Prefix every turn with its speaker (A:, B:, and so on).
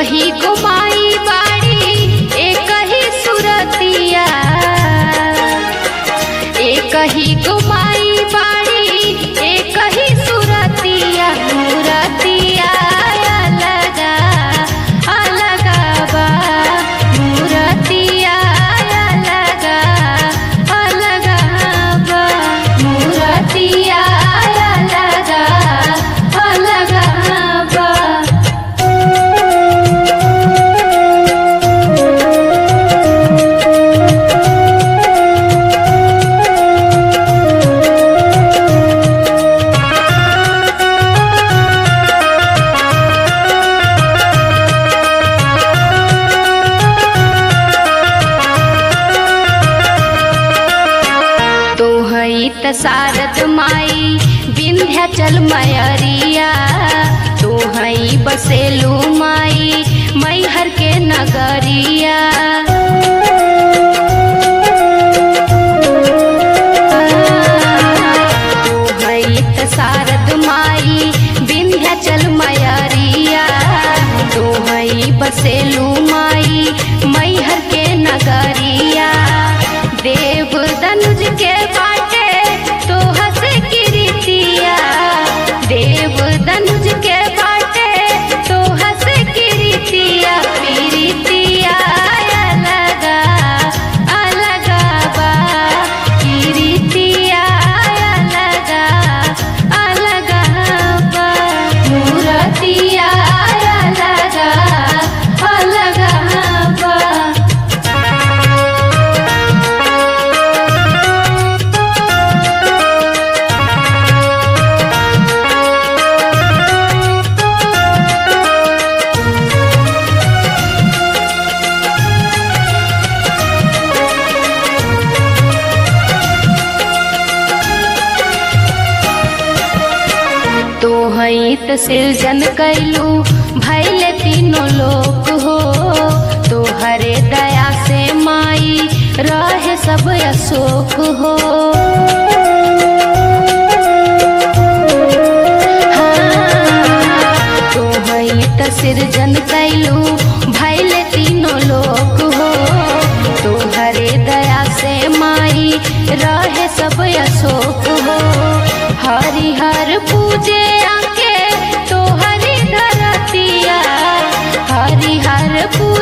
A: कही गुमाई बाड़ी एक ही सुरतिया एक ही गुमाई बाड़ी एक ही सुरतिया मूरतिया अलगा अलगा बा मूरतिया अलगा अलगा बा मूरतिया अलगा अलगा बा तोहई त सारद माई विंध्याचल मयरिया तोहई बसेलू माई मैहर के नगरिया तोहई त सारद माई विंध्याचल मयरिया तोहई बसेलू माई मैहर के नगरिया देव दनुज के बाटे तो हंस किरीतिया देव दनुज के बाटे तो हंस किरीतिया पीरितिया अलगा अलगा बा किरीतिया अलगा अलगा बा मूरतिया अलगा अलगा बा तोहई त सृजन कैलू भैले तीनों लोक हो तोहरे दया से माई रहे सब अशोक हो हाँ, तोहई त सृजन कैलू भैले तीनों लोक हो तोहरे दया से माई रहे सब अशोक हो हरिहर पूजे आके तो हरि धरतिया हरिहर पूजे